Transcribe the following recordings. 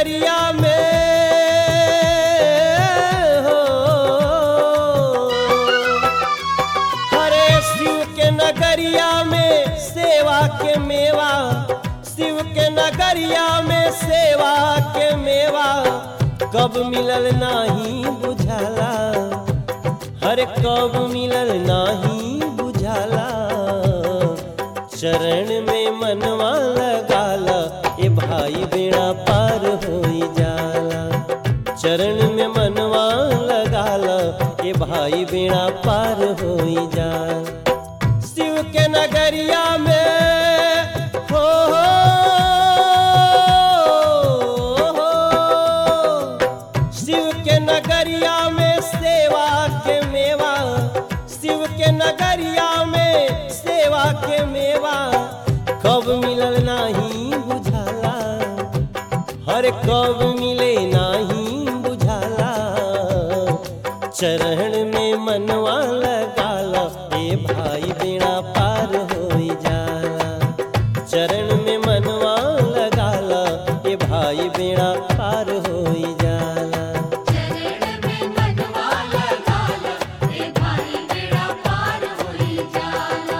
नगरिया में हो हरे शिव के नगरिया में सेवा के मेवा शिव के नगरिया में सेवा के मेवा कब मिलल नाही बुझाला हर कब मिलल नाही बुझाला चरण में मनवा लगाला ए भाई बेड़ा पार होई जाला चरण में मनवा लगाला ए भाई बेड़ा पार होई जाला शिव के नगरिया में हो हो शिव के नगरिया में सेवा के मेवा शिव के नगरिया में सेवा के मेवा कब मिलल नाही बुझाला हर कब मिले नाही बुझाला चरण में मनवा लगाला ए भाई बेड़ा पार होई जाला चरण में मनवा लगाला ए भाई बेड़ा पार होई जाला चरण में मनवा लगाला ए भाई बेड़ा पार होई जाला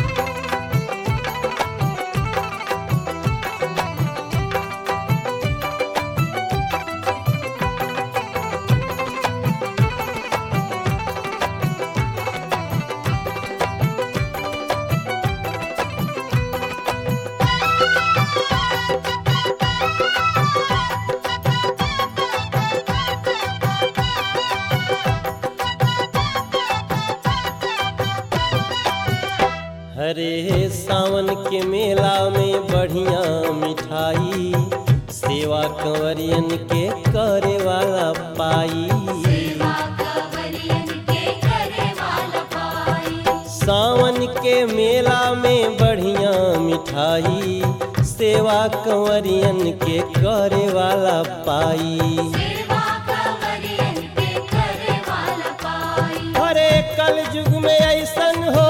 हरे सावन के मेला में बढ़िया मिठाई सेवा कंवरियन के करे वाला पाई सेवा कवरियन के करे वाला पाई सावन के मेला में बढ़िया मिठाई सेवा कंवरियन के करे वाला पाई सेवा कवरियन के करे वाला पाई हरे कल युग में ऐसन हो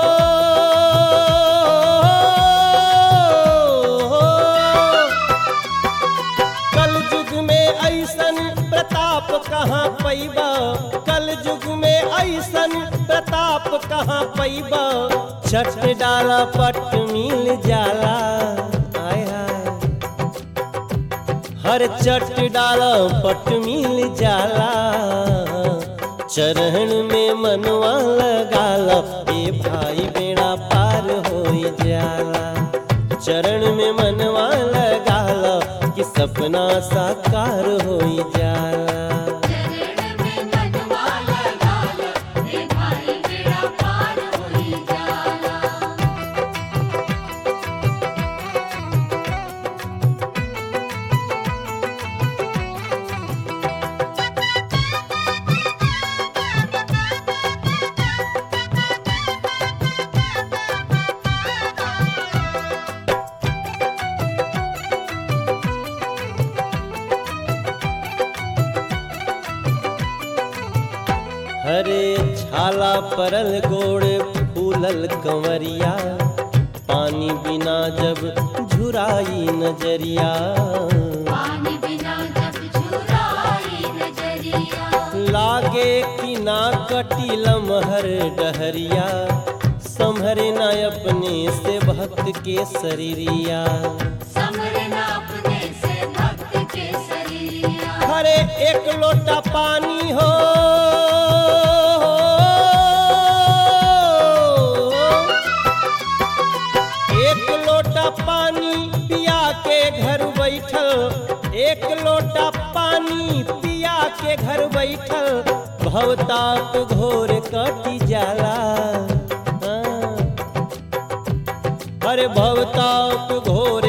कल युग में ऐसन प्रताप कहाँ पैबा कल युग में ऐसन प्रताप कहाँ पैबा छठ डाला पट मिल जाला आय हाय हर चट डाला पट मिल जाला चरण में मनवा लगाला ए भाई बेड़ा पार होई जाला चरण में मनवा लगाला कि सपना साकार होई जाला चरण में मनवा लगाला ए भाई बेड़ा पार होई जाला हरे छाला परल गोड़ फूलल कंवरिया पानी बिना जब झुराई नजरिया पानी बिना जब झुराई नजरिया लागे कि ना कटी लमहर डहरिया संभरे ना अपने से भक्त के शरीरिया समरना अपने से भक्त के शरीरिया हरे एक लोटा पानी हो एक लोटा पानी पिया के घर बैठल एक लोटा पानी पिया के घर बैठल भवताप घोर कटी जाला हाँ। अरे भवताप घोर